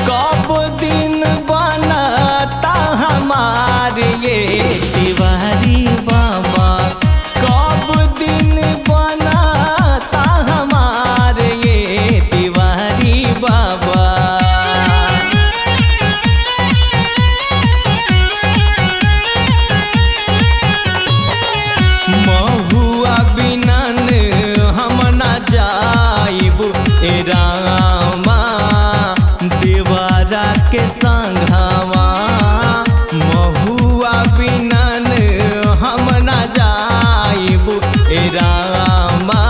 कब दिन बनता हमार ये तिवारी बाबा कब दिन बनता हमार ये तिवारी बाबा महुआ बिनन हम न जाइब ए रामा देवारा के संघवा महुआ बिनन हम न जाइब ए रामा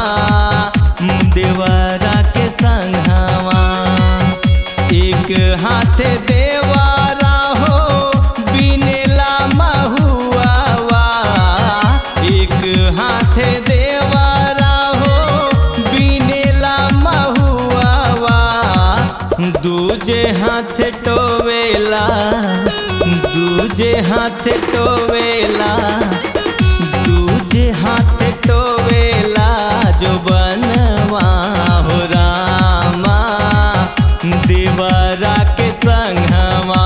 देवारा के संघवा एक हाथ देवारा हो बिनेला महुआवा एक हाथ देवारा हो बिनेला महुआवा दूजे हाथ टोवेला दूजे हाथ टोवेला दूजे हाथ टोवेला जो बनवा हो रामा देवरा के संगवा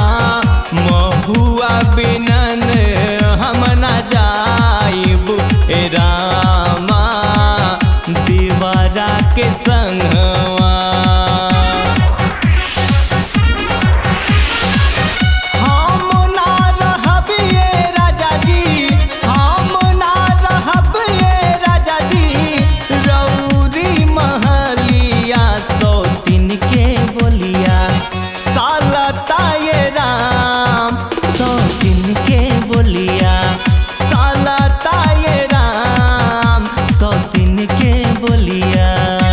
महुआ बिनन हम न जाइब ए रामा देवरा के संगवा हम ना रहब ये राजा जी हम ना रहब ये राजा जी रौरी महलिया सौतिन के बोलिया सालता ये राम सौतिन के बोलिया सालता ये राम सौतिन के बोलिया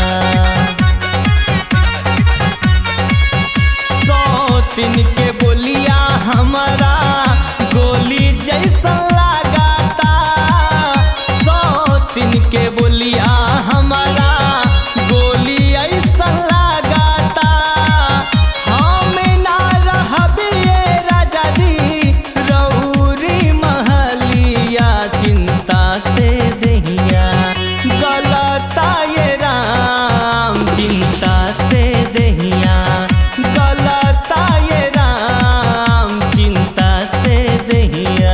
सौतिन के बोलिया हमारा गोली जैसा लगाता सौतिन के बोलिया हमारा गोली ऐसा लगाता हम ना रहब ये राजा जी रौरी महलिया चिंता से दहिया गलता ये राम चिंता से दहिया गलता ये राम चिंता से दहिया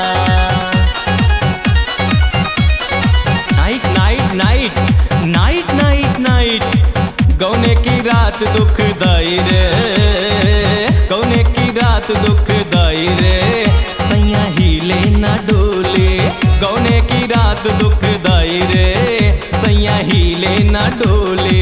night night night night night night गौने की रात दुखदाई रे गौने की रात दुखदाई रे सैया हिले ना डोले गौने की रात दुखदाई रे सैया हिले ना डोले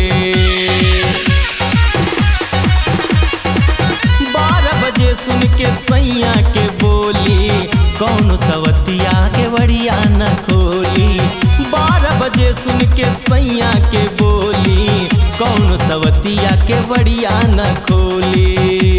बारह बजे सुन के सैया के बोली कौन सवतिया के बड़िया न खोली बारह बजे सुन के सैया के बोली कौन सवतिया के बड़िया न खोली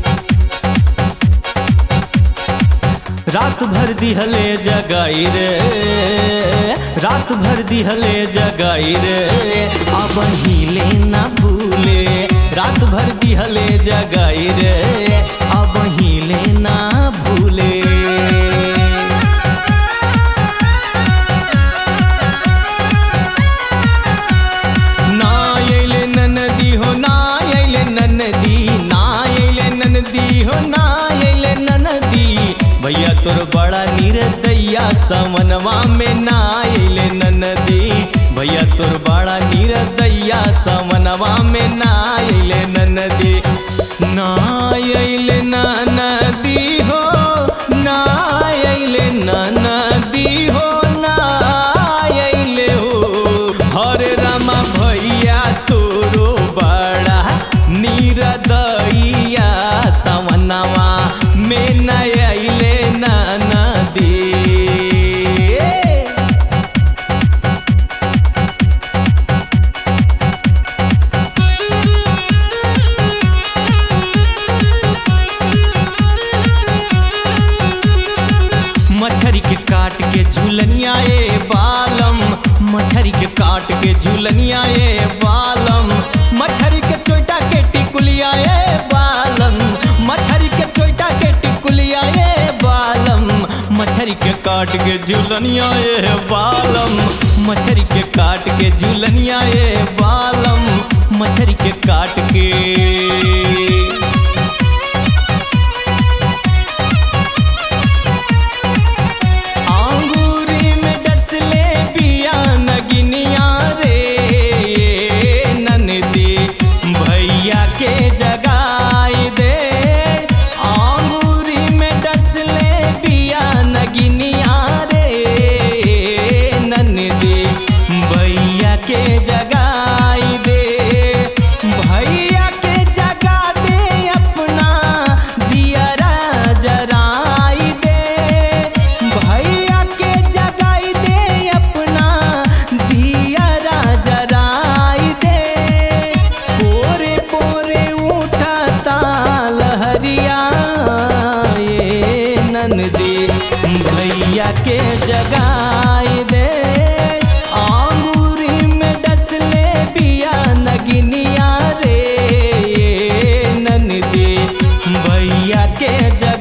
रात भर दिहले जगाई रे रात भर दिहले जगाई रे अब हिले ना भूले रात भर दिहले जगाई रे अब हिले ना भूले ना अइले ननदी हो ना अइले ननदी ना अइले ननदी हो ना अइले ननदी भैया तोर बड़ा निर्दया समनवा में ना अइले ननदी भैया तोर बड़ा निर्दया समनवा में ना अइले ननदी ना अइले ननदी हो ना अइले ननदी हो ना अइले हो हरे रामा भैया तोरो बड़ा निरदैया सवनवा में नयले नदी मछरी के काट के झूलनिया ए बालम मछरी के काट के झूलनिया ए बालम मछरी के चोटा के टिकुलिया ए बालम मछरी के चोटा के टिकुलिया ए बालम मछरी के काट के झूलनिया ए बालम मछरी के काट के झूलनिया ए बालम मछरी के काट के के जगाई दे आंगूरी में डसले बिया नगिनिया रे ननदी भैया के जगाई